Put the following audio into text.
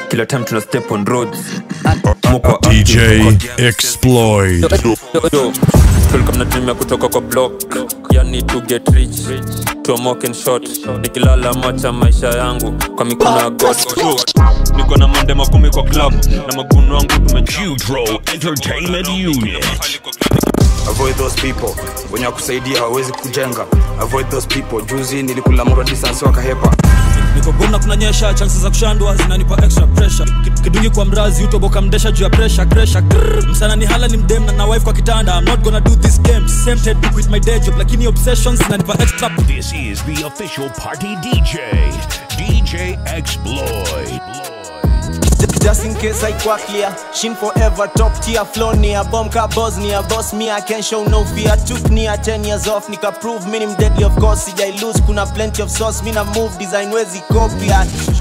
kila time tuna step on roads Muko DJ active. Exploit. Welcome na dream ya kutoka kwa block yani to get rich tomoke and short nikilala macha maisha yangu kwa mikono ya god niko na mande makumi kwa club na maguno wangu Jutro Entertainment Unit. avoid those people wenye wakusaidia hawawezi kujenga avoid those people juzi nilikula mura distance wakahepa niko gomna kunanyesha chances za kushandwa zinanipa extra pressure Ki- kidungi kwa mrazi utoboka mdesha juu ya pressure pressure Grrr. msana ni hala ni mdem na na wife kwa kitanda i'm not gonna do this game same head to quit my day job lakini obsessions zinanipa extra This is the official party DJ, DJ Exploit. Just in case I quack clear Shin forever top tier flow near Bomb car Bosnia Boss me I can show no fear Took near 10 years off Nika prove minim deadly of course Sijai lose kuna plenty of sauce Mina move design wezi copy